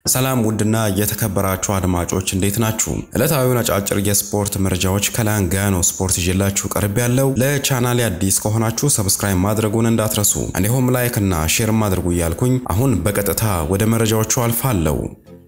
ሰላም ውድና የተከበራችሁ አድማጮች እንዴት ናችሁ? ዕለታዊውን አጫጭር የስፖርት መረጃዎች ከላንጋኖ ስፖርት ይዤላችሁ ቀርብ ያለው። ለቻናሌ አዲስ ከሆናችሁ ሰብስክራይብ ማድረጉን እንዳትረሱ፣ እንዲሁም ላይክ እና ሼርም አድርጉ እያልኩኝ አሁን በቀጥታ ወደ መረጃዎቹ አልፋለሁ።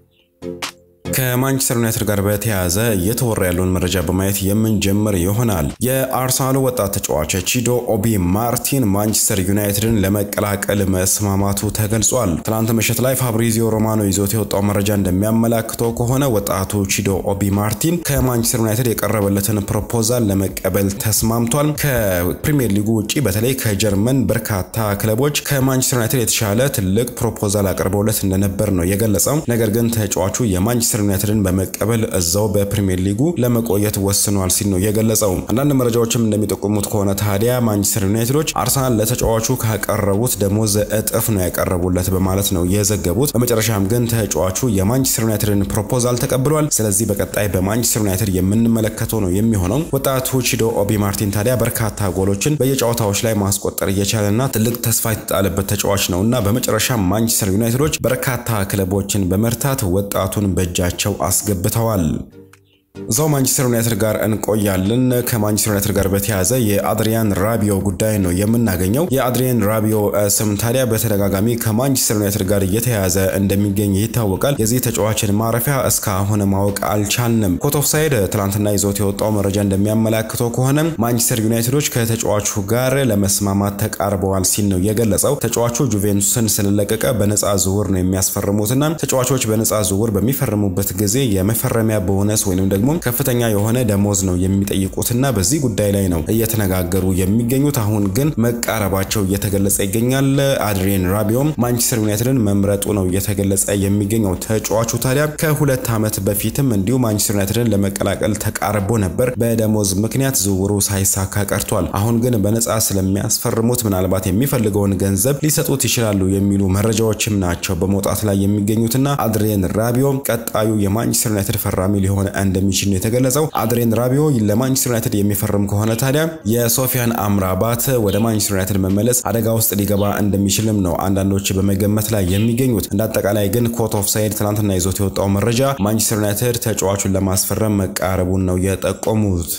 ከማንቸስተር ዩናይትድ ጋር በተያያዘ እየተወራ ያለውን መረጃ በማየት የምንጀምር ይሆናል። የአርሰናሉ ወጣት ተጫዋች ቺዶ ኦቢ ማርቲን ማንቸስተር ዩናይትድን ለመቀላቀል መስማማቱ ተገልጿል። ትናንት ምሽት ላይ ፋብሪዚዮ ሮማኖ ይዞት የወጣው መረጃ እንደሚያመላክተው ከሆነ ወጣቱ ቺዶ ኦቢ ማርቲን ከማንቸስተር ዩናይትድ የቀረበለትን ፕሮፖዛል ለመቀበል ተስማምቷል። ከፕሪሚየር ሊጉ ውጪ በተለይ ከጀርመን በርካታ ክለቦች ከማንቸስተር ዩናይትድ የተሻለ ትልቅ ፕሮፖዛል አቅርበውለት እንደነበር ነው የገለጸው። ነገር ግን ተጫዋቹ የማንቸስተር ዩናይትድን በመቀበል እዛው በፕሪሚየር ሊጉ ለመቆየት ወስኗል ሲል ነው የገለጸው። አንዳንድ መረጃዎችም እንደሚጠቁሙት ከሆነ ታዲያ ማንቸስተር ዩናይትዶች አርሰናል ለተጫዋቹ ካቀረቡት ደሞዝ እጥፍ ነው ያቀረቡለት በማለት ነው የዘገቡት። በመጨረሻም ግን ተጫዋቹ የማንቸስተር ዩናይትድን ፕሮፖዛል ተቀብሏል። ስለዚህ በቀጣይ በማንቸስተር ዩናይትድ የምንመለከተው ነው የሚሆነው። ወጣቱ ቺዶ ኦቢ ማርቲን ታዲያ በርካታ ጎሎችን በየጨዋታዎች ላይ ማስቆጠር እየቻለና ትልቅ ተስፋ የተጣለበት ተጫዋች ነው እና በመጨረሻ ማንቸስተር ዩናይትዶች በርካታ ክለቦችን በመርታት ወጣቱን በእጃ ቸው አስገብተዋል። እዛው ማንቸስተር ዩናይትድ ጋር እንቆያለን። ከማንቸስተር ዩናይትድ ጋር በተያያዘ የአድሪያን ራቢዮ ጉዳይ ነው የምናገኘው። የአድሪያን ራቢዮ ስም ታዲያ በተደጋጋሚ ከማንቸስተር ዩናይትድ ጋር እየተያያዘ እንደሚገኝ ይታወቃል። የዚህ ተጫዋችን ማረፊያ እስካሁን ማወቅ አልቻልንም። ኮት ኦፍ ሳይድ ትላንትና ይዞት የወጣው መረጃ እንደሚያመላክተው ከሆነ ማንቸስተር ዩናይትዶች ከተጫዋቹ ጋር ለመስማማት ተቃርበዋል ሲል ነው የገለጸው። ተጫዋቹ ጁቬንቱስን ስለለቀቀ በነፃ ዝውውር ነው የሚያስፈርሙትና ተጫዋቾች በነፃ ዝውውር በሚፈርሙበት ጊዜ የመፈረሚያ ቦነስ ወይም ደግሞ ከፍተኛ የሆነ ደሞዝ ነው የሚጠይቁትና በዚህ ጉዳይ ላይ ነው እየተነጋገሩ የሚገኙት። አሁን ግን መቃረባቸው እየተገለጸ ይገኛል። አድሪያን ራቢዮም ማንቸስተር ዩናይትድን መምረጡ ነው እየተገለጸ የሚገኘው። ተጫዋቹ ታዲያ ከሁለት ዓመት በፊትም እንዲሁ ማንቸስተር ዩናይትድን ለመቀላቀል ተቃርቦ ነበር። በደሞዝ ምክንያት ዝውውሩ ሳይሳካ ቀርቷል። አሁን ግን በነፃ ስለሚያስፈርሙት ምናልባት የሚፈልገውን ገንዘብ ሊሰጡት ይችላሉ የሚሉ መረጃዎችም ናቸው በመውጣት ላይ የሚገኙትና አድሪያን ራቢዮም ቀጣዩ የማንቸስተር ዩናይትድ ፈራሚ ሊሆን እንደሚችል ነው የተገለጸው። አድሬን ራቢዮ ለማንቸስተር ዩናይትድ የሚፈርም ከሆነ ታዲያ የሶፊያን አምራባት ወደ ማንቸስተር ዩናይትድ መመለስ አደጋ ውስጥ ሊገባ እንደሚችልም ነው አንዳንዶች በመገመት ላይ የሚገኙት። እንደ አጠቃላይ ግን ኮት ኦፍ ሳይድ ትናንትና ይዞት የወጣው መረጃ ማንቸስተር ዩናይትድ ተጫዋቹን ለማስፈረም መቃረቡን ነው የጠቆሙት።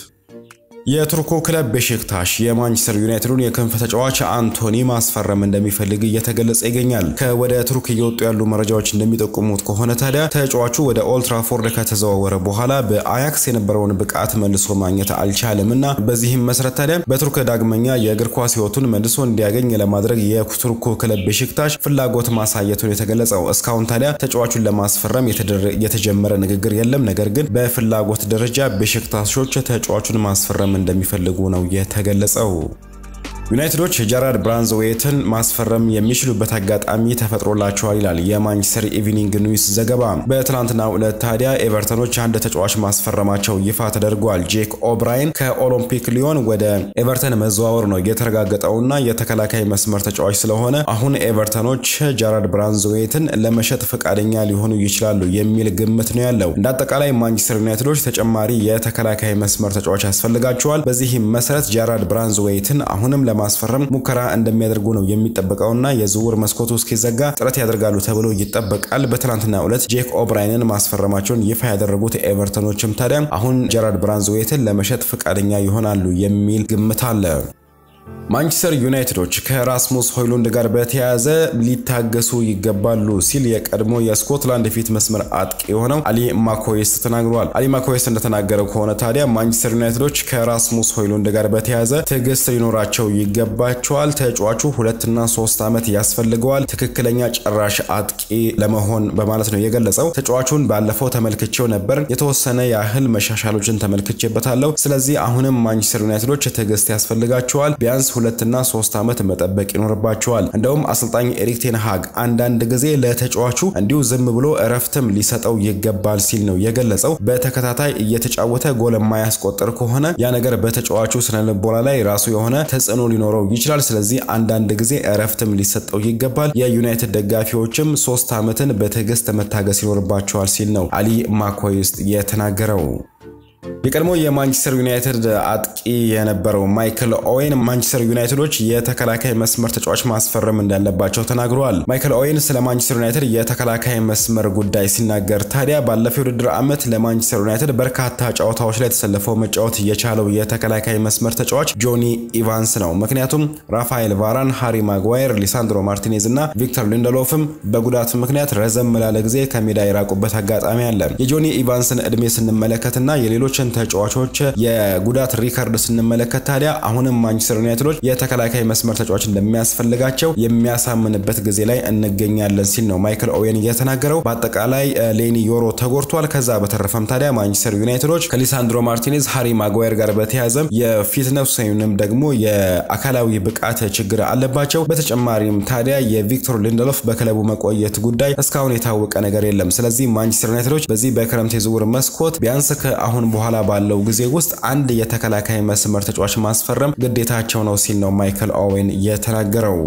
የቱርኩ ክለብ ቤሼክታሽ የማንቸስተር ዩናይትዱን የክንፍ ተጫዋች አንቶኒ ማስፈረም እንደሚፈልግ እየተገለጸ ይገኛል። ከወደ ቱርክ እየወጡ ያሉ መረጃዎች እንደሚጠቁሙት ከሆነ ታዲያ ተጫዋቹ ወደ ኦልትራፎርድ ከተዘዋወረ በኋላ በአያክስ የነበረውን ብቃት መልሶ ማግኘት አልቻለም እና በዚህም መሰረት ታዲያ በቱርክ ዳግመኛ የእግር ኳስ ሕይወቱን መልሶ እንዲያገኝ ለማድረግ የቱርኩ ክለብ ቤሼክታሽ ፍላጎት ማሳየቱን የተገለጸው። እስካሁን ታዲያ ተጫዋቹን ለማስፈረም የተጀመረ ንግግር የለም። ነገር ግን በፍላጎት ደረጃ ቤሼክታሾች ተጫዋቹን ማስፈረም እንደሚፈልጉ ነው የተገለጸው። ዩናይትዶች ጀራርድ ብራንዝዌትን ማስፈረም የሚችሉበት አጋጣሚ ተፈጥሮላቸዋል ይላል የማንቸስተር ኢቪኒንግ ኒውስ ዘገባ። በትናንትናው ዕለት ታዲያ ኤቨርተኖች አንድ ተጫዋች ማስፈረማቸው ይፋ ተደርጓል። ጄክ ኦብራይን ከኦሎምፒክ ሊዮን ወደ ኤቨርተን መዘዋወር ነው የተረጋገጠውና የተከላካይ መስመር ተጫዋች ስለሆነ አሁን ኤቨርተኖች ጀራርድ ብራንዝዌትን ለመሸጥ ፈቃደኛ ሊሆኑ ይችላሉ የሚል ግምት ነው ያለው። እንደ አጠቃላይ ማንቸስተር ዩናይትዶች ተጨማሪ የተከላካይ መስመር ተጫዋች ያስፈልጋቸዋል። በዚህም መሰረት ጀራርድ ብራንዝዌትን አሁንም ማስፈረም ሙከራ እንደሚያደርጉ ነው የሚጠበቀውና የዝውውር መስኮቱ እስኪዘጋ ጥረት ያደርጋሉ ተብሎ ይጠበቃል። በትናንትናው ዕለት ጄክ ኦብራይንን ማስፈረማቸውን ይፋ ያደረጉት ኤቨርተኖችም ታዲያ አሁን ጀራርድ ብራንዝዌትን ለመሸጥ ፈቃደኛ ይሆናሉ የሚል ግምት አለ። ማንቸስተር ዩናይትዶች ከራስሙስ ሆይሉንድ ጋር በተያያዘ ሊታገሱ ይገባሉ ሲል የቀድሞ የስኮትላንድ የፊት መስመር አጥቂ የሆነው አሊ ማኮዌስት ተናግሯል። አሊ ማኮዌስት እንደተናገረው ከሆነ ታዲያ ማንቸስተር ዩናይትዶች ከራስሙስ ሆይሉንድ ጋር በተያያዘ ትዕግስት ሊኖራቸው ይገባቸዋል። ተጫዋቹ ሁለትና ሶስት ዓመት ያስፈልገዋል ትክክለኛ ጨራሽ አጥቂ ለመሆን በማለት ነው የገለጸው። ተጫዋቹን ባለፈው ተመልክቼው ነበር፣ የተወሰነ ያህል መሻሻሎችን ተመልክቼበታለሁ። ስለዚህ አሁንም ማንቸስተር ዩናይትዶች ትዕግስት ያስፈልጋቸዋል ቢያንስ ሁለትና ሶስት ዓመት መጠበቅ ይኖርባቸዋል። እንደውም አሰልጣኝ ኤሪክ ቴን ሃግ አንዳንድ ጊዜ ለተጫዋቹ እንዲሁ ዝም ብሎ እረፍትም ሊሰጠው ይገባል ሲል ነው የገለጸው። በተከታታይ እየተጫወተ ጎል የማያስቆጥር ከሆነ ያ ነገር በተጫዋቹ ስነልቦና ላይ ራሱ የሆነ ተጽዕኖ ሊኖረው ይችላል። ስለዚህ አንዳንድ ጊዜ እረፍትም ሊሰጠው ይገባል። የዩናይትድ ደጋፊዎችም ሶስት ዓመትን በትዕግስት መታገስ ይኖርባቸዋል ሲል ነው አሊ ማኮይስት የተናገረው። የቀድሞ የማንቸስተር ዩናይትድ አጥቂ የነበረው ማይክል ኦዌን ማንቸስተር ዩናይትዶች የተከላካይ መስመር ተጫዋች ማስፈረም እንዳለባቸው ተናግረዋል። ማይክል ኦዌን ስለ ማንቸስተር ዩናይትድ የተከላካይ መስመር ጉዳይ ሲናገር ታዲያ ባለፈው የውድድር ዓመት ለማንቸስተር ዩናይትድ በርካታ ጨዋታዎች ላይ ተሰልፈው መጫወት የቻለው የተከላካይ መስመር ተጫዋች ጆኒ ኢቫንስ ነው። ምክንያቱም ራፋኤል ቫራን፣ ሃሪ ማጓየር፣ ሊሳንድሮ ማርቲኔዝ እና ቪክተር ሊንደሎፍም በጉዳት ምክንያት ረዘም ላለ ጊዜ ከሜዳ የራቁበት አጋጣሚ አለ። የጆኒ ኢቫንስን እድሜ ስንመለከትና የሌሎችን ተጫዋቾች የጉዳት ሪከርድ ስንመለከት ታዲያ አሁንም ማንቸስተር ዩናይትዶች የተከላካይ መስመር ተጫዋች እንደሚያስፈልጋቸው የሚያሳምንበት ጊዜ ላይ እንገኛለን ሲል ነው ማይክል ኦዌን የተናገረው። በአጠቃላይ ሌኒ ዮሮ ተጎድቷል። ከዛ በተረፈም ታዲያ ማንቸስተር ዩናይትዶች ከሊሳንድሮ ማርቲኔዝ፣ ሃሪ ማጓየር ጋር በተያያዘም የፊትነስ ወይም ደግሞ የአካላዊ ብቃት ችግር አለባቸው። በተጨማሪም ታዲያ የቪክቶር ሊንደሎፍ በክለቡ መቆየት ጉዳይ እስካሁን የታወቀ ነገር የለም። ስለዚህ ማንቸስተር ዩናይትዶች በዚህ በክረምት የዝውውር መስኮት ቢያንስ ከአሁን በኋላ ባለው ጊዜ ውስጥ አንድ የተከላካይ መስመር ተጫዋች ማስፈረም ግዴታቸው ነው ሲል ነው ማይክል ኦዌን የተናገረው።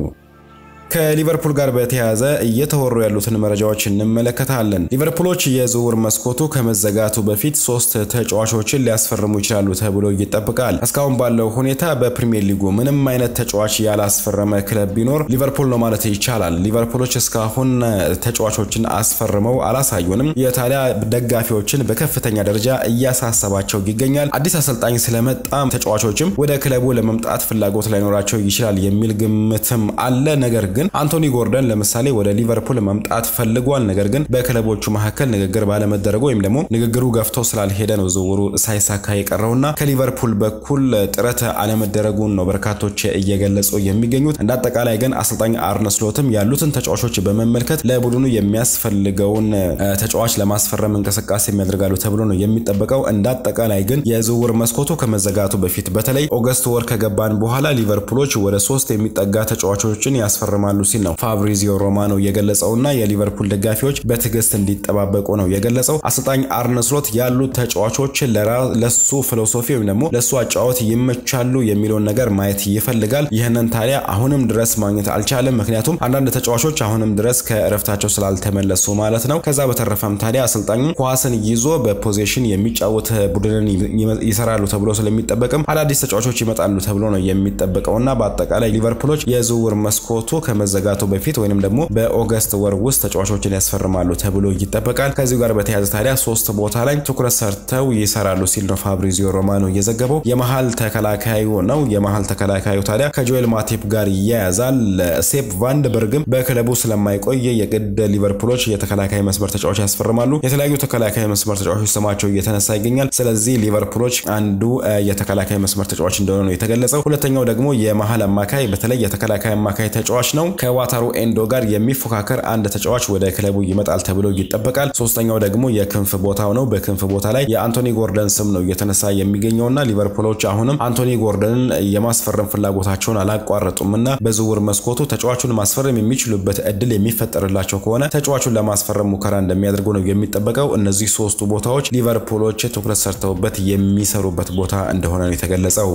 ከሊቨርፑል ጋር በተያያዘ እየተወሩ ያሉትን መረጃዎች እንመለከታለን። ሊቨርፑሎች የዝውውር መስኮቱ ከመዘጋቱ በፊት ሶስት ተጫዋቾችን ሊያስፈርሙ ይችላሉ ተብሎ ይጠብቃል። እስካሁን ባለው ሁኔታ በፕሪሚየር ሊጉ ምንም አይነት ተጫዋች ያላስፈረመ ክለብ ቢኖር ሊቨርፑል ነው ማለት ይቻላል። ሊቨርፑሎች እስካሁን ተጫዋቾችን አስፈርመው አላሳዩንም። የታዲያ ደጋፊዎችን በከፍተኛ ደረጃ እያሳሰባቸው ይገኛል። አዲስ አሰልጣኝ ስለመጣም ተጫዋቾችም ወደ ክለቡ ለመምጣት ፍላጎት ላይኖራቸው ይችላል የሚል ግምትም አለ። ነገር ግን አንቶኒ ጎርደን ለምሳሌ ወደ ሊቨርፑል መምጣት ፈልጓል። ነገር ግን በክለቦቹ መካከል ንግግር ባለመደረጉ ወይም ደግሞ ንግግሩ ገፍቶ ስላልሄደ ነው ዝውውሩ ሳይሳካ የቀረውና ከሊቨርፑል በኩል ጥረት አለመደረጉን ነው በርካቶች እየገለጹ የሚገኙት። እንደ አጠቃላይ ግን አሰልጣኝ አርነ ስሎትም ያሉትን ተጫዋቾች በመመልከት ለቡድኑ የሚያስፈልገውን ተጫዋች ለማስፈረም እንቅስቃሴ የሚያደርጋሉ ተብሎ ነው የሚጠበቀው። እንደ አጠቃላይ ግን የዝውውር መስኮቱ ከመዘጋቱ በፊት በተለይ ኦገስት ወር ከገባን በኋላ ሊቨርፑሎች ወደ ሶስት የሚጠጋ ተጫዋቾችን ያስፈርማሉ ሲል ነው ፋብሪዚዮ ሮማኖ የገለጸውና የሊቨርፑል ደጋፊዎች በትዕግስት እንዲጠባበቁ ነው የገለጸው። አሰልጣኝ አርነ ስሎት ያሉት ተጫዋቾች ለሱ ፊሎሶፊ ወይም ደግሞ ለሱ አጫወት ይመቻሉ የሚለውን ነገር ማየት ይፈልጋል። ይህንን ታዲያ አሁንም ድረስ ማግኘት አልቻለም። ምክንያቱም አንዳንድ ተጫዋቾች አሁንም ድረስ ከእረፍታቸው ስላልተመለሱ ማለት ነው። ከዛ በተረፈም ታዲያ አሰልጣኙ ኳስን ይዞ በፖዚሽን የሚጫወት ቡድንን ይሰራሉ ተብሎ ስለሚጠበቅም አዳዲስ ተጫዋቾች ይመጣሉ ተብሎ ነው የሚጠበቀውና በአጠቃላይ ሊቨርፑሎች የዝውውር መስኮቱ ከመዘጋቱ በፊት ወይንም ደግሞ በኦገስት ወር ውስጥ ተጫዋቾችን ያስፈርማሉ ተብሎ ይጠበቃል። ከዚሁ ጋር በተያያዘ ታዲያ ሶስት ቦታ ላይ ትኩረት ሰርተው ይሰራሉ ሲል ነው ፋብሪዚዮ ሮማኖ የዘገበው። የመሀል ተከላካዩ ነው። የመሀል ተከላካዩ ታዲያ ከጆኤል ማቴፕ ጋር ይያያዛል። ሴፕ ቫንድበርግም በክለቡ ስለማይቆይ የግድ ሊቨርፑሎች የተከላካይ መስመር ተጫዋች ያስፈርማሉ። የተለያዩ ተከላካይ መስመር ተጫዋቾች ስማቸው እየተነሳ ይገኛል። ስለዚህ ሊቨርፑሎች አንዱ የተከላካይ መስመር ተጫዋች እንደሆነ ነው የተገለጸው። ሁለተኛው ደግሞ የመሀል አማካይ በተለይ የተከላካይ አማካይ ተጫዋች ነው። ከዋታሩ ኤንዶ ጋር የሚፎካከር አንድ ተጫዋች ወደ ክለቡ ይመጣል ተብሎ ይጠበቃል። ሶስተኛው ደግሞ የክንፍ ቦታው ነው። በክንፍ ቦታ ላይ የአንቶኒ ጎርደን ስም ነው እየተነሳ የሚገኘውና ሊቨርፑሎች አሁንም አንቶኒ ጎርደንን የማስፈረም ፍላጎታቸውን አላቋረጡም እና በዝውውር መስኮቱ ተጫዋቹን ማስፈረም የሚችሉበት እድል የሚፈጠርላቸው ከሆነ ተጫዋቹን ለማስፈረም ሙከራ እንደሚያደርጉ ነው የሚጠበቀው። እነዚህ ሶስቱ ቦታዎች ሊቨርፑሎች ትኩረት ሰርተውበት የሚሰሩበት ቦታ እንደሆነ ነው የተገለጸው።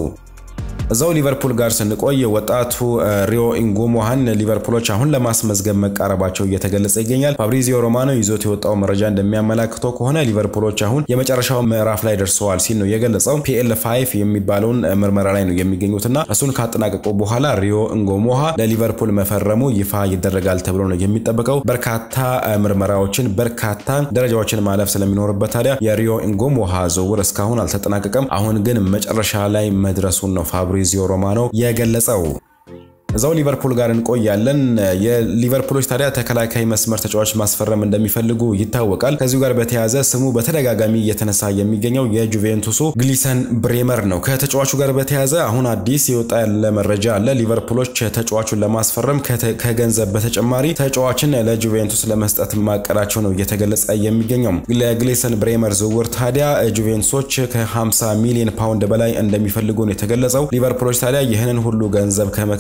እዛው ሊቨርፑል ጋር ስንቆይ ወጣቱ ሪዮ ኢንጎሞሃን ሊቨርፑሎች አሁን ለማስመዝገብ መቃረባቸው እየተገለጸ ይገኛል። ፋብሪዚዮ ሮማኖ ይዞት የወጣው መረጃ እንደሚያመላክተው ከሆነ ሊቨርፑሎች አሁን የመጨረሻው ምዕራፍ ላይ ደርሰዋል ሲል ነው የገለጸው። ፒኤል ፋይቭ የሚባለውን ምርመራ ላይ ነው የሚገኙትና እሱን ካጠናቀቁ በኋላ ሪዮ ኢንጎሞሃ ለሊቨርፑል መፈረሙ ይፋ ይደረጋል ተብሎ ነው የሚጠበቀው። በርካታ ምርመራዎችን በርካታ ደረጃዎችን ማለፍ ስለሚኖርበት ታዲያ የሪዮ ኢንጎሞሃ ዝውውር እስካሁን አልተጠናቀቀም። አሁን ግን መጨረሻ ላይ መድረሱን ነው ፋብሪዚዮ ሮማኖ የገለጸው። እዛው ሊቨርፑል ጋር እንቆያለን። የሊቨርፑሎች ታዲያ ተከላካይ መስመር ተጫዋች ማስፈረም እንደሚፈልጉ ይታወቃል። ከዚሁ ጋር በተያያዘ ስሙ በተደጋጋሚ እየተነሳ የሚገኘው የጁቬንቱሱ ግሊሰን ብሬመር ነው። ከተጫዋቹ ጋር በተያያዘ አሁን አዲስ የወጣ ያለ መረጃ አለ። ሊቨርፑሎች ተጫዋቹን ለማስፈረም ከገንዘብ በተጨማሪ ተጫዋችን ለጁቬንቱስ ለመስጠት ማቀዳቸው ነው እየተገለጸ የሚገኘው። ለግሊሰን ብሬመር ዝውውር ታዲያ ጁቬንቱሶች ከ50 ሚሊዮን ፓውንድ በላይ እንደሚፈልጉ ነው የተገለጸው። ሊቨርፑሎች ታዲያ ይህንን ሁሉ ገንዘብ ከመክፈል ይልቅ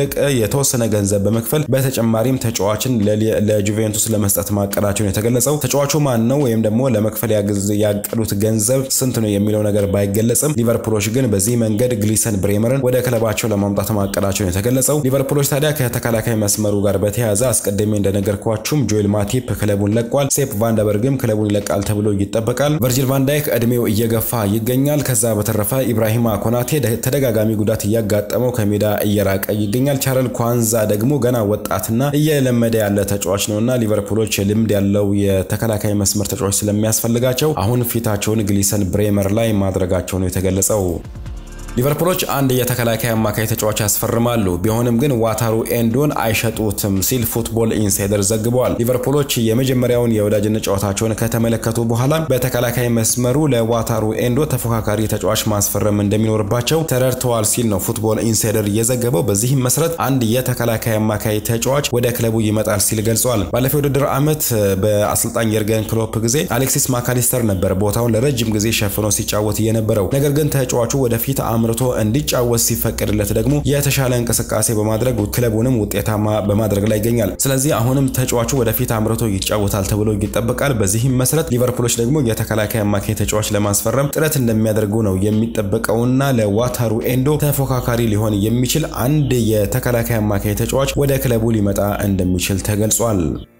ይልቅ የተወሰነ ገንዘብ በመክፈል በተጨማሪም ተጫዋችን ለጁቬንቱስ ለመስጠት ማቀዳቸውን የተገለጸው ተጫዋቹ ማን ነው ወይም ደግሞ ለመክፈል ያቀዱት ገንዘብ ስንት ነው የሚለው ነገር ባይገለጽም ሊቨርፑሎች ግን በዚህ መንገድ ግሊሰን ብሬመርን ወደ ክለባቸው ለማምጣት ማቀዳቸውን የተገለጸው ሊቨርፑሎች ታዲያ ከተከላካይ መስመሩ ጋር በተያያዘ አስቀድሜ እንደነገርኳችሁም ጆኤል ማቲፕ ክለቡን ለቋል። ሴፕ ቫንደበርግም ክለቡን ይለቃል ተብሎ ይጠበቃል። ቨርጂል ቫንዳይክ እድሜው እየገፋ ይገኛል። ከዛ በተረፈ ኢብራሂማ ኮናቴ ተደጋጋሚ ጉዳት እያጋጠመው ከሜዳ እየራቀ ይገኛል። ቻረል ኳንዛ ደግሞ ገና ወጣትና እየለመደ ያለ ተጫዋች ነውና ሊቨርፑሎች ልምድ ያለው የተከላካይ መስመር ተጫዋች ስለሚያስፈልጋቸው አሁን ፊታቸውን ግሊሰን ብሬመር ላይ ማድረጋቸው ነው የተገለጸው። ሊቨርፑሎች አንድ የተከላካይ አማካይ ተጫዋች ያስፈርማሉ። ቢሆንም ግን ዋታሩ ኤንዶን አይሸጡትም ሲል ፉትቦል ኢንሳይደር ዘግበዋል። ሊቨርፑሎች የመጀመሪያውን የወዳጅነት ጨዋታቸውን ከተመለከቱ በኋላ በተከላካይ መስመሩ ለዋታሩ ኤንዶ ተፎካካሪ ተጫዋች ማስፈረም እንደሚኖርባቸው ተረድተዋል ሲል ነው ፉትቦል ኢንሳይደር የዘገበው። በዚህም መሰረት አንድ የተከላካይ አማካይ ተጫዋች ወደ ክለቡ ይመጣል ሲል ገልጿል። ባለፈው የውድድር ዓመት በአሰልጣኝ የርገን ክሎፕ ጊዜ አሌክሲስ ማካሊስተር ነበር ቦታውን ለረጅም ጊዜ ሸፍኖ ሲጫወት የነበረው። ነገር ግን ተጫዋቹ ወደፊት አምርቶ እንዲጫወት ሲፈቀድለት ደግሞ የተሻለ እንቅስቃሴ በማድረግ ክለቡንም ውጤታማ በማድረግ ላይ ይገኛል። ስለዚህ አሁንም ተጫዋቹ ወደፊት አምርቶ ይጫወታል ተብሎ ይጠበቃል። በዚህም መሰረት ሊቨርፑሎች ደግሞ የተከላካይ አማካይ ተጫዋች ለማስፈረም ጥረት እንደሚያደርጉ ነው የሚጠበቀውና ለዋታሩ ኤንዶ ተፎካካሪ ሊሆን የሚችል አንድ የተከላካይ አማካይ ተጫዋች ወደ ክለቡ ሊመጣ እንደሚችል ተገልጿል።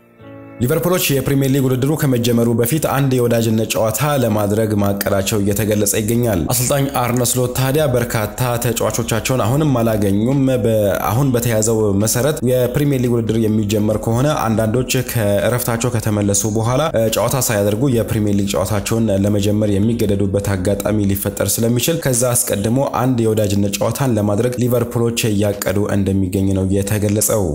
ሊቨርፑሎች የፕሪሚየር ሊግ ውድድሩ ከመጀመሩ በፊት አንድ የወዳጅነት ጨዋታ ለማድረግ ማቀዳቸው እየተገለጸ ይገኛል። አሰልጣኝ አርነ ስሎት ታዲያ በርካታ ተጫዋቾቻቸውን አሁንም አላገኙም። አሁን በተያዘው መሰረት የፕሪሚየር ሊግ ውድድር የሚጀመር ከሆነ አንዳንዶች ከእረፍታቸው ከተመለሱ በኋላ ጨዋታ ሳያደርጉ የፕሪሚየር ሊግ ጨዋታቸውን ለመጀመር የሚገደዱበት አጋጣሚ ሊፈጠር ስለሚችል ከዛ አስቀድሞ አንድ የወዳጅነት ጨዋታን ለማድረግ ሊቨርፑሎች እያቀዱ እንደሚገኝ ነው የተገለጸው።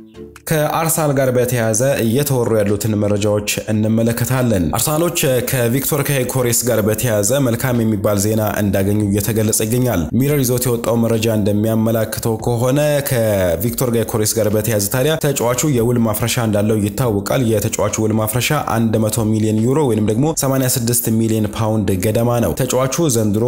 ከአርሰናል ጋር በተያያዘ እየተወሩ ያሉትን መረጃዎች እንመለከታለን። አርሰናሎች ከቪክቶር ካይኮሬስ ጋር በተያያዘ መልካም የሚባል ዜና እንዳገኙ እየተገለጸ ይገኛል። ሚረር ይዞት የወጣው መረጃ እንደሚያመላክተው ከሆነ ከቪክቶር ጋይኮሬስ ጋር በተያያዘ ታዲያ ተጫዋቹ የውል ማፍረሻ እንዳለው ይታወቃል። የተጫዋቹ ውል ማፍረሻ 100 ሚሊዮን ዩሮ ወይም ደግሞ 86 ሚሊዮን ፓውንድ ገደማ ነው። ተጫዋቹ ዘንድሮ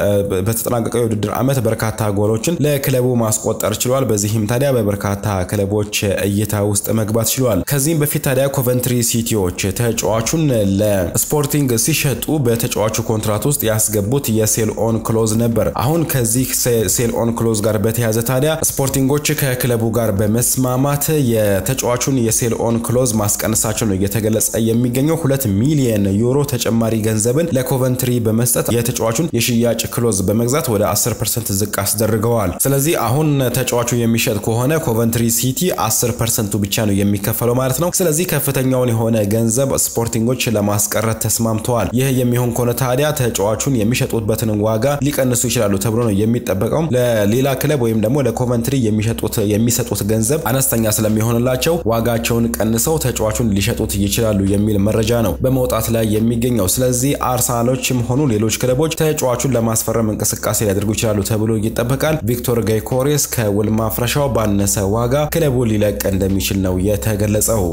በተጠናቀቀው የውድድር ዓመት በርካታ ጎሎችን ለክለቡ ማስቆጠር ችሏል። በዚህም ታዲያ በበርካታ ክለቦች እይታ ውስጥ መግባት ችሏል። ከዚህም በፊት ታዲያ ኮቨንትሪ ሲቲዎች ተጫዋቹን ለስፖርቲንግ ሲሸጡ በተጫዋቹ ኮንትራት ውስጥ ያስገቡት የሴል ኦን ክሎዝ ነበር። አሁን ከዚህ ሴል ኦን ክሎዝ ጋር በተያያዘ ታዲያ ስፖርቲንጎች ከክለቡ ጋር በመስማማት የተጫዋቹን የሴል ኦን ክሎዝ ማስቀነሳቸው ነው እየተገለጸ የሚገኘው። ሁለት ሚሊየን ዩሮ ተጨማሪ ገንዘብን ለኮቨንትሪ በመስጠት የተጫዋቹን የሽያጭ ክሎዝ በመግዛት ወደ 10 ፐርሰንት ዝቅ አስደርገዋል። ስለዚህ አሁን ተጫዋቹ የሚሸጥ ከሆነ ኮቨንትሪ ሲቲ 10 ፐርሰንቱ ብቻ ነው የሚከፈለው ማለት ነው። ስለዚህ ከፍተኛውን የሆነ ገንዘብ ስፖርቲንጎች ለማስቀረት ተስማምተዋል። ይህ የሚሆን ከሆነ ታዲያ ተጫዋቹን የሚሸጡበትን ዋጋ ሊቀንሱ ይችላሉ ተብሎ ነው የሚጠበቀው። ለሌላ ክለብ ወይም ደግሞ ለኮቨንትሪ የሚሸጡት የሚሰጡት ገንዘብ አነስተኛ ስለሚሆንላቸው ዋጋቸውን ቀንሰው ተጫዋቹን ሊሸጡት ይችላሉ የሚል መረጃ ነው በመውጣት ላይ የሚገኘው። ስለዚህ አርሰናሎችም ሆኑ ሌሎች ክለቦች ተጫዋቹን ለማስፈረም እንቅስቃሴ ሊያደርጉ ይችላሉ ተብሎ ይጠበቃል። ቪክቶር ጋይኮሬስ ከውል ማፍረሻው ባነሰ ዋጋ ክለቡ ሊለቅ እንደሚችል ነው የተገለጸው።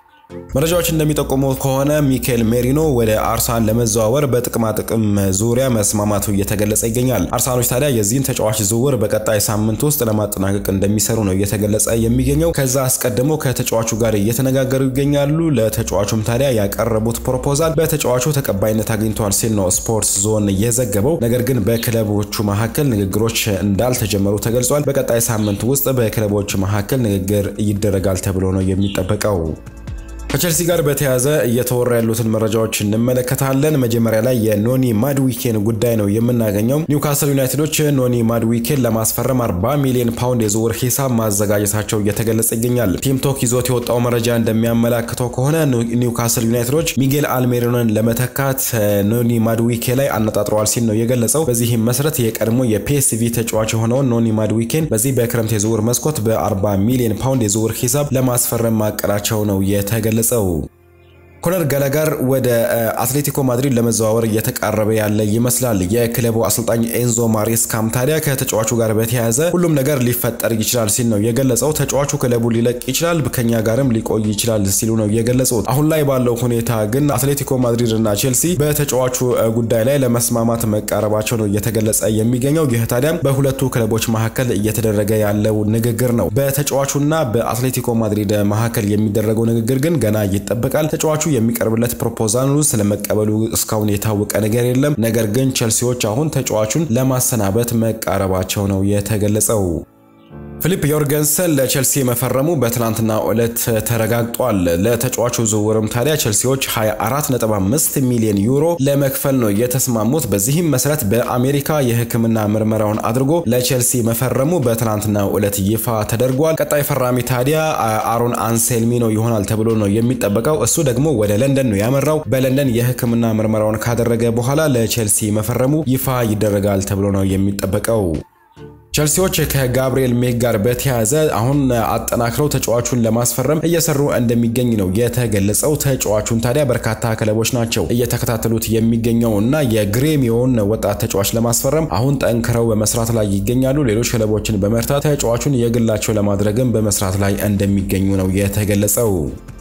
መረጃዎች እንደሚጠቁሙት ከሆነ ሚካኤል ሜሪኖ ወደ አርሰናል ለመዘዋወር በጥቅማ ጥቅም ዙሪያ መስማማቱ እየተገለጸ ይገኛል። አርሰናሎች ታዲያ የዚህን ተጫዋች ዝውውር በቀጣይ ሳምንት ውስጥ ለማጠናቀቅ እንደሚሰሩ ነው እየተገለጸ የሚገኘው። ከዛ አስቀድሞ ከተጫዋቹ ጋር እየተነጋገሩ ይገኛሉ። ለተጫዋቹም ታዲያ ያቀረቡት ፕሮፖዛል በተጫዋቹ ተቀባይነት አግኝቷል ሲል ነው ስፖርትስ ዞን የዘገበው። ነገር ግን በክለቦቹ መካከል ንግግሮች እንዳልተጀመሩ ተገልጿል። በቀጣይ ሳምንት ውስጥ በክለቦች መካከል ንግግር ይደረጋል ተብሎ ነው የሚጠበቀው። ከቸልሲ ጋር በተያያዘ እየተወራ ያሉትን መረጃዎች እንመለከታለን። መጀመሪያ ላይ የኖኒ ማድዊኬን ጉዳይ ነው የምናገኘው። ኒውካስል ዩናይትዶች ኖኒ ማድዊኬን ለማስፈረም 40 ሚሊዮን ፓውንድ የዝውውር ሂሳብ ማዘጋጀታቸው እየተገለጸ ይገኛል። ቲምቶክ ይዞት የወጣው መረጃ እንደሚያመላክተው ከሆነ ኒውካስል ዩናይትዶች ሚጌል አልሜሪኖን ለመተካት ኖኒ ማድዊኬ ላይ አነጣጥረዋል ሲል ነው የገለጸው። በዚህም መሰረት የቀድሞ የፒኤስቪ ተጫዋች የሆነውን ኖኒ ማድዊኬን በዚህ በክረምት የዝውውር መስኮት በ40 ሚሊዮን ፓውንድ የዝውውር ሂሳብ ለማስፈረም ማቀዳቸው ነው የተገለጸው። ኮነር ገለገር ወደ አትሌቲኮ ማድሪድ ለመዘዋወር እየተቃረበ ያለ ይመስላል። የክለቡ አሰልጣኝ ኤንዞ ማሬስካም ታዲያ ከተጫዋቹ ጋር በተያያዘ ሁሉም ነገር ሊፈጠር ይችላል ሲል ነው የገለጸው። ተጫዋቹ ክለቡ ሊለቅ ይችላል፣ ከኛ ጋርም ሊቆይ ይችላል ሲሉ ነው የገለጹት። አሁን ላይ ባለው ሁኔታ ግን አትሌቲኮ ማድሪድ እና ቼልሲ በተጫዋቹ ጉዳይ ላይ ለመስማማት መቃረባቸው ነው እየተገለጸ የሚገኘው። ይህ ታዲያ በሁለቱ ክለቦች መካከል እየተደረገ ያለው ንግግር ነው። በተጫዋቹና በአትሌቲኮ ማድሪድ መካከል የሚደረገው ንግግር ግን ገና ይጠበቃል። ተጫዋቹ የሚቀርብለት ፕሮፖዛል ስለመቀበሉ እስካሁን የታወቀ ነገር የለም። ነገር ግን ቼልሲዎች አሁን ተጫዋቹን ለማሰናበት መቃረባቸው ነው የተገለጸው። ፊሊፕ ዮርገንሰን ለቼልሲ መፈረሙ በትናንትና ዕለት ተረጋግጧል። ለተጫዋቹ ዝውውርም ታዲያ ቼልሲዎች 24.5 ሚሊዮን ዩሮ ለመክፈል ነው የተስማሙት። በዚህም መሰረት በአሜሪካ የሕክምና ምርመራውን አድርጎ ለቼልሲ መፈረሙ በትናንትና ዕለት ይፋ ተደርጓል። ቀጣይ ፈራሚ ታዲያ አሮን አንሴልሚ ነው ይሆናል ተብሎ ነው የሚጠበቀው። እሱ ደግሞ ወደ ለንደን ነው ያመራው። በለንደን የሕክምና ምርመራውን ካደረገ በኋላ ለቼልሲ መፈረሙ ይፋ ይደረጋል ተብሎ ነው የሚጠበቀው። ቸልሲዎች ከጋብሪኤል ሜክ ጋር በተያያዘ አሁን አጠናክረው ተጫዋቹን ለማስፈረም እየሰሩ እንደሚገኝ ነው የተገለጸው። ተጫዋቹን ታዲያ በርካታ ክለቦች ናቸው እየተከታተሉት የሚገኘው እና የግሬሚዮን ወጣት ተጫዋች ለማስፈረም አሁን ጠንክረው በመስራት ላይ ይገኛሉ። ሌሎች ክለቦችን በመርታት ተጫዋቹን የግላቸው ለማድረግም በመስራት ላይ እንደሚገኙ ነው የተገለጸው።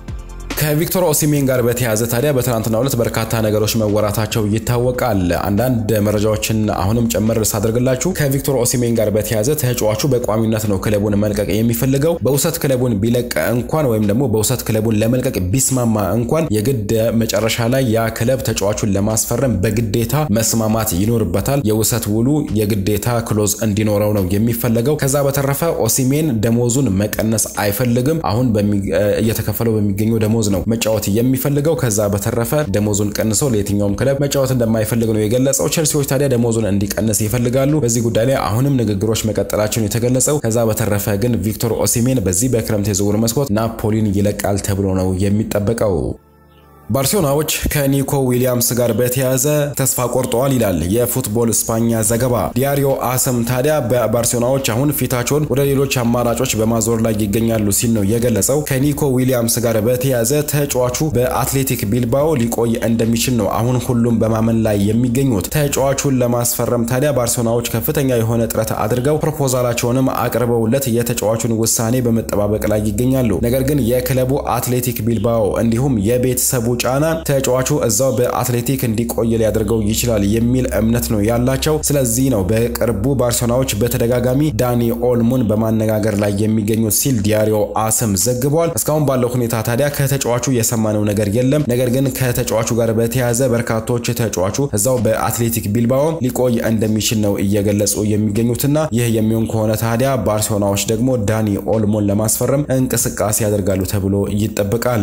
ከቪክቶር ኦሲሜን ጋር በተያያዘ ታዲያ በትናንትናው ዕለት በርካታ ነገሮች መወራታቸው ይታወቃል። አንዳንድ መረጃዎችን አሁንም ጨምር ሳደርግላችሁ ከቪክቶር ኦሲሜን ጋር በተያያዘ ተጫዋቹ በቋሚነት ነው ክለቡን መልቀቅ የሚፈልገው። በውሰት ክለቡን ቢለቅ እንኳን ወይም ደግሞ በውሰት ክለቡን ለመልቀቅ ቢስማማ እንኳን የግድ መጨረሻ ላይ ያ ክለብ ተጫዋቹን ለማስፈረም በግዴታ መስማማት ይኖርበታል። የውሰት ውሉ የግዴታ ክሎዝ እንዲኖረው ነው የሚፈለገው። ከዛ በተረፈ ኦሲሜን ደሞዙን መቀነስ አይፈልግም። አሁን እየተከፈለው በሚገኘው ደሞዝ ነው መጫወት የሚፈልገው። ከዛ በተረፈ ደሞዙን ቀንሰው ለየትኛውም ክለብ መጫወት እንደማይፈልግ ነው የገለጸው። ቸልሲዎች ታዲያ ደሞዙን እንዲቀንስ ይፈልጋሉ። በዚህ ጉዳይ ላይ አሁንም ንግግሮች መቀጠላቸውን የተገለጸው። ከዛ በተረፈ ግን ቪክቶር ኦሲሜን በዚህ በክረምት የዝውውር መስኮት ናፖሊን ይለቃል ተብሎ ነው የሚጠበቀው። ባርሴሎናዎች ከኒኮ ዊሊያምስ ጋር በተያያዘ ተስፋ ቆርጠዋል ይላል የፉትቦል ስፓኛ ዘገባ። ዲያሪዮ አሰም ታዲያ በባርሴሎናዎች አሁን ፊታቸውን ወደ ሌሎች አማራጮች በማዞር ላይ ይገኛሉ ሲል ነው የገለጸው። ከኒኮ ዊሊያምስ ጋር በተያያዘ ተጫዋቹ በአትሌቲክ ቢልባኦ ሊቆይ እንደሚችል ነው አሁን ሁሉም በማመን ላይ የሚገኙት። ተጫዋቹን ለማስፈረም ታዲያ ባርሴሎናዎች ከፍተኛ የሆነ ጥረት አድርገው ፕሮፖዛላቸውንም አቅርበውለት የተጫዋቹን ውሳኔ በመጠባበቅ ላይ ይገኛሉ። ነገር ግን የክለቡ አትሌቲክ ቢልባኦ እንዲሁም የቤተሰቡ ጫና ተጫዋቹ እዛው በአትሌቲክ እንዲቆይ ሊያደርገው ይችላል የሚል እምነት ነው ያላቸው። ስለዚህ ነው በቅርቡ ባርሴሎናዎች በተደጋጋሚ ዳኒ ኦልሞን በማነጋገር ላይ የሚገኙት ሲል ዲያሪዮ አስም ዘግቧል። እስካሁን ባለው ሁኔታ ታዲያ ከተጫዋቹ የሰማነው ነገር የለም። ነገር ግን ከተጫዋቹ ጋር በተያያዘ በርካቶች ተጫዋቹ እዛው በአትሌቲክ ቢልባኦ ሊቆይ እንደሚችል ነው እየገለጹ የሚገኙትና ይህ የሚሆን ከሆነ ታዲያ ባርሴሎናዎች ደግሞ ዳኒ ኦልሞን ለማስፈረም እንቅስቃሴ ያደርጋሉ ተብሎ ይጠበቃል።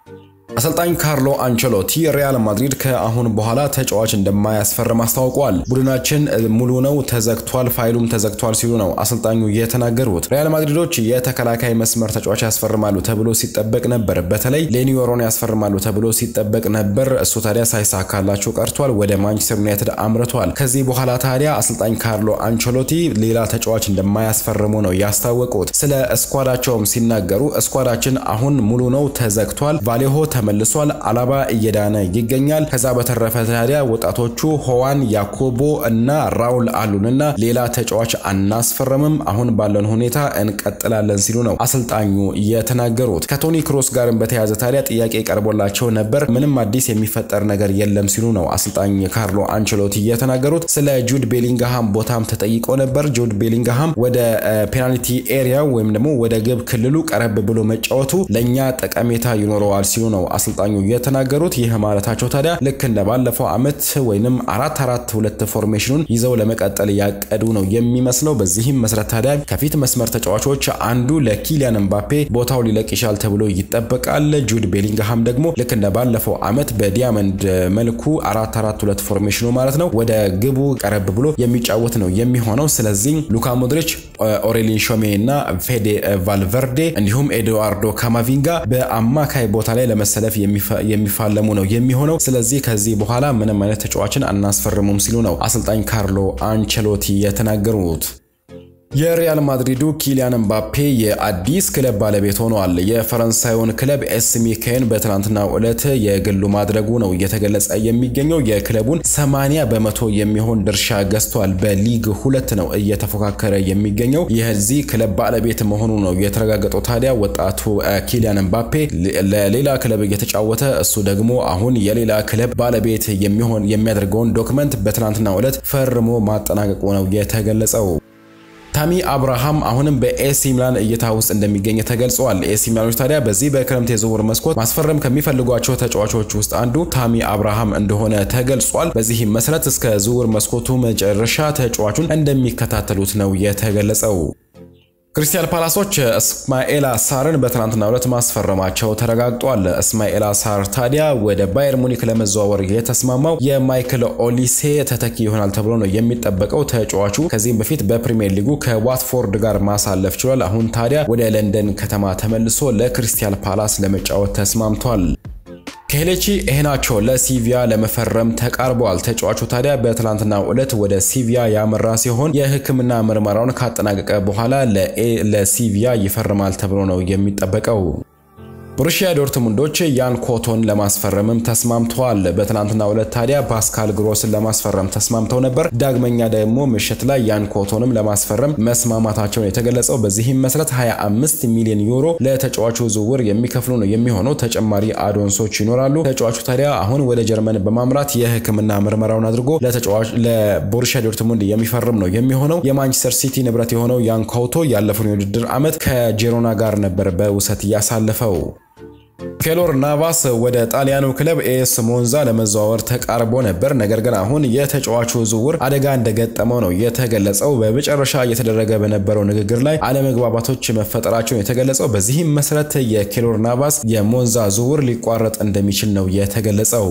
አሰልጣኝ ካርሎ አንቸሎቲ ሪያል ማድሪድ ከአሁን በኋላ ተጫዋች እንደማያስፈርም አስታውቋል። ቡድናችን ሙሉ ነው፣ ተዘግቷል፣ ፋይሉም ተዘግቷል ሲሉ ነው አሰልጣኙ የተናገሩት። ሪያል ማድሪዶች የተከላካይ መስመር ተጫዋች ያስፈርማሉ ተብሎ ሲጠበቅ ነበር። በተለይ ሌኒዮሮን ያስፈርማሉ ተብሎ ሲጠበቅ ነበር። እሱ ታዲያ ሳይሳካላቸው ቀርቷል። ወደ ማንቸስተር ዩናይትድ አምርቷል። ከዚህ በኋላ ታዲያ አሰልጣኝ ካርሎ አንቸሎቲ ሌላ ተጫዋች እንደማያስፈርሙ ነው ያስታወቁት። ስለ እስኳዳቸውም ሲናገሩ እስኳዳችን አሁን ሙሉ ነው፣ ተዘግቷል፣ ቫሌሆ ተመልሷል። አላባ እየዳነ ይገኛል። ከዛ በተረፈ ታዲያ ወጣቶቹ ሆዋን ያኮቦ እና ራውል አሉንና ሌላ ተጫዋች አናስፈረምም። አሁን ባለን ሁኔታ እንቀጥላለን ሲሉ ነው አሰልጣኙ የተናገሩት። ከቶኒ ክሮስ ጋርም በተያያዘ ታዲያ ጥያቄ ቀርቦላቸው ነበር። ምንም አዲስ የሚፈጠር ነገር የለም ሲሉ ነው አሰልጣኝ ካርሎ አንቸሎቲ የተናገሩት። ስለ ጁድ ቤሊንግሃም ቦታም ተጠይቆ ነበር። ጁድ ቤሊንግሃም ወደ ፔናልቲ ኤሪያ ወይም ደግሞ ወደ ግብ ክልሉ ቀረብ ብሎ መጫወቱ ለእኛ ጠቀሜታ ይኖረዋል ሲሉ ነው አሰልጣኙ የተናገሩት። ይህ ማለታቸው ታዲያ ልክ እንደ ባለፈው ዓመት ወይንም አራት አራት ሁለት ፎርሜሽኑን ይዘው ለመቀጠል ያቀዱ ነው የሚመስለው። በዚህም መሰረት ታዲያ ከፊት መስመር ተጫዋቾች አንዱ ለኪሊያን ምባፔ ቦታው ሊለቅ ይችላል ተብሎ ይጠበቃል። ጁድ ቤሊንግሃም ደግሞ ልክ እንደ ባለፈው ዓመት በዲያመንድ መልኩ አራት አራት ሁለት ፎርሜሽኑ ማለት ነው ወደ ግቡ ቀረብ ብሎ የሚጫወት ነው የሚሆነው። ስለዚህ ሉካ ሞድሪች፣ ኦሬሊን ሾሜ እና ፌዴ ቫልቨርዴ እንዲሁም ኤድዋርዶ ካማቪንጋ በአማካይ ቦታ ላይ ለመሰለፍ የሚፋለሙ ነው የሚሆነው። ስለዚህ ከዚህ በኋላ ምንም አይነት ተጫዋችን አናስፈርሙም ሲሉ ነው አሰልጣኝ ካርሎ አንቸሎቲ የተናገሩት። የሪያል ማድሪዱ ኪሊያን ምባፔ የአዲስ ክለብ ባለቤት ሆኗል። የፈረንሳዩን ክለብ ኤስ ሚካኤል በትናንትናው ዕለት የግሉ ማድረጉ ነው እየተገለጸ የሚገኘው። የክለቡን 80 በመቶ የሚሆን ድርሻ ገዝቷል። በሊግ ሁለት ነው እየተፎካከረ የሚገኘው። የዚህ ክለብ ባለቤት መሆኑ ነው የተረጋገጠው። ታዲያ ወጣቱ ኪሊያን ምባፔ ለሌላ ክለብ እየተጫወተ እሱ ደግሞ አሁን የሌላ ክለብ ባለቤት የሚሆን የሚያደርገውን ዶክመንት በትናንትናው ዕለት ፈርሞ ማጠናቀቁ ነው የተገለጸው። ታሚ አብርሃም አሁንም በኤሲ ሚላን እይታ ውስጥ እንደሚገኝ ተገልጿል። ኤሲ ሚላኖች ታዲያ በዚህ በክረምት የዝውውር መስኮት ማስፈረም ከሚፈልጓቸው ተጫዋቾች ውስጥ አንዱ ታሚ አብርሃም እንደሆነ ተገልጿል። በዚህም መሰረት እስከ ዝውውር መስኮቱ መጨረሻ ተጫዋቹን እንደሚከታተሉት ነው የተገለጸው። ክሪስታል ፓላሶች እስማኤላ ሳርን በትናንትናው ዕለት ማስፈረማቸው ተረጋግጧል። እስማኤላ ሳር ታዲያ ወደ ባየር ሙኒክ ለመዘዋወር የተስማማው የማይክል ኦሊሴ ተተኪ ይሆናል ተብሎ ነው የሚጠበቀው። ተጫዋቹ ከዚህም በፊት በፕሪሚየር ሊጉ ከዋትፎርድ ጋር ማሳለፍ ችሏል። አሁን ታዲያ ወደ ለንደን ከተማ ተመልሶ ለክሪስታል ፓላስ ለመጫወት ተስማምቷል። ከሄሌቺ ኢሄናቾ ለሲቪያ ለመፈረም ተቃርበዋል። ተጫዋቹ ታዲያ በትላንትናው ዕለት ወደ ሲቪያ ያመራ ሲሆን የሕክምና ምርመራውን ካጠናቀቀ በኋላ ለሲቪያ ይፈርማል ተብሎ ነው የሚጠበቀው። ቦሩሺያ ዶርትሙንዶች ያን ኮቶን ለማስፈረምም ተስማምተዋል። በትናንትናው ዕለት ታዲያ ፓስካል ግሮስን ለማስፈረም ተስማምተው ነበር። ዳግመኛ ደግሞ ምሽት ላይ ያን ኮቶንም ለማስፈረም መስማማታቸውን የተገለጸው። በዚህም መሰረት 25 ሚሊዮን ዩሮ ለተጫዋቹ ዝውውር የሚከፍሉ ነው የሚሆነው። ተጨማሪ አዶንሶች ይኖራሉ። ተጫዋቹ ታዲያ አሁን ወደ ጀርመን በማምራት የሕክምና ምርመራውን አድርጎ ለተጫዋች ለቦሩሺያ ዶርትሙንድ የሚፈርም ነው የሚሆነው። የማንቸስተር ሲቲ ንብረት የሆነው ያን ኮቶ ያለፈውን የውድድር ዓመት ከጄሮና ጋር ነበር በውሰት እያሳለፈው። ኬሎር ናቫስ ወደ ጣሊያኑ ክለብ ኤስ ሞንዛ ለመዘዋወር ተቃርቦ ነበር። ነገር ግን አሁን የተጫዋቹ ዝውውር አደጋ እንደገጠመው ነው የተገለጸው። በመጨረሻ እየተደረገ በነበረው ንግግር ላይ አለመግባባቶች መፈጠራቸውን የተገለጸው። በዚህም መሰረት የኬሎር ናቫስ የሞንዛ ዝውውር ሊቋረጥ እንደሚችል ነው የተገለጸው።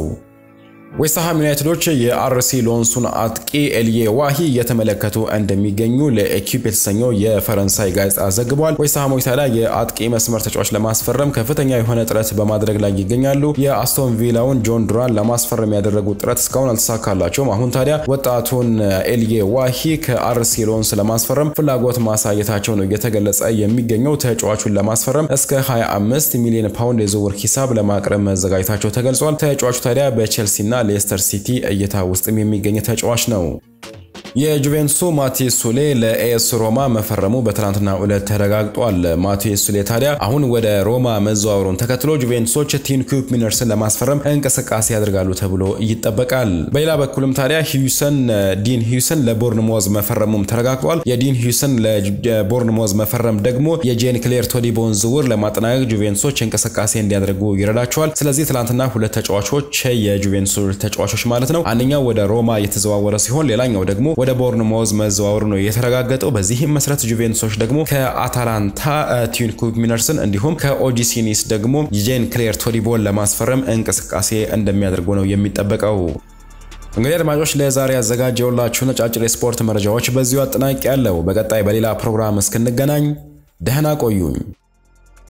ዌስትሃም ዩናይትዶች የአርሲ ሎንሱን አጥቂ ኤልዬ ዋሂ እየተመለከቱ እንደሚገኙ ለኤኪፕ የተሰኘው የፈረንሳይ ጋዜጣ ዘግቧል። ዌስትሃሞች ታዲያ የአጥቂ መስመር ተጫዋች ለማስፈረም ከፍተኛ የሆነ ጥረት በማድረግ ላይ ይገኛሉ። የአስቶን ቪላውን ጆን ዱራን ለማስፈረም ያደረጉት ጥረት እስካሁን አልተሳካላቸውም። አሁን ታዲያ ወጣቱን ኤልዬ ዋሂ ከአርሲ ሎንስ ለማስፈረም ፍላጎት ማሳየታቸው ነው እየተገለጸ የሚገኘው። ተጫዋቹን ለማስፈረም እስከ 25 ሚሊዮን ፓውንድ የዝውውር ሂሳብ ለማቅረብ መዘጋጀታቸው ተገልጿል። ተጫዋቹ ታዲያ በቼልሲና ሌስተር ሲቲ እይታ ውስጥም የሚገኝ ተጫዋች ነው። የጁቬንቱሱ ማቴስ ሱሌ ለኤስ ሮማ መፈረሙ በትናንትናው ዕለት ተረጋግጧል። ማቴስ ሱሌ ታዲያ አሁን ወደ ሮማ መዘዋወሩን ተከትሎ ጁቬንቱሶች ቲን ኩፕ ሚነርስን ለማስፈረም እንቅስቃሴ ያደርጋሉ ተብሎ ይጠበቃል። በሌላ በኩልም ታዲያ ሂውሰን ዲን ሂውሰን ለቦርንሞዝ መፈረሙም ተረጋግጧል። የዲን ሂውሰን ለቦርንሞዝ መፈረም ደግሞ የጄን ክሌር ቶዲቦን ዝውውር ለማጠናቀቅ ጁቬንቱሶች እንቅስቃሴ እንዲያደርጉ ይረዳቸዋል። ስለዚህ ትናንትና ሁለት ተጫዋቾች የጁቬንቱስ ተጫዋቾች ማለት ነው አንደኛው ወደ ሮማ የተዘዋወረ ሲሆን ሌላኛው ደግሞ ወደ ቦርንሞዝ መዘዋወሩ ነው የተረጋገጠው። በዚህም መሰረት ጁቬንቱሶች ደግሞ ከአታላንታ ቲን ኩፕ ሚነርስን እንዲሁም ከኦጂሲኒስ ደግሞ ጄን ክሌር ቶዲቦን ለማስፈረም እንቅስቃሴ እንደሚያደርጉ ነው የሚጠበቀው። እንግዲህ አድማጮች ለዛሬ ያዘጋጀውላችሁ ነጫጭር የስፖርት መረጃዎች በዚሁ አጠናቂ ያለው። በቀጣይ በሌላ ፕሮግራም እስክንገናኝ ደህና ቆዩኝ።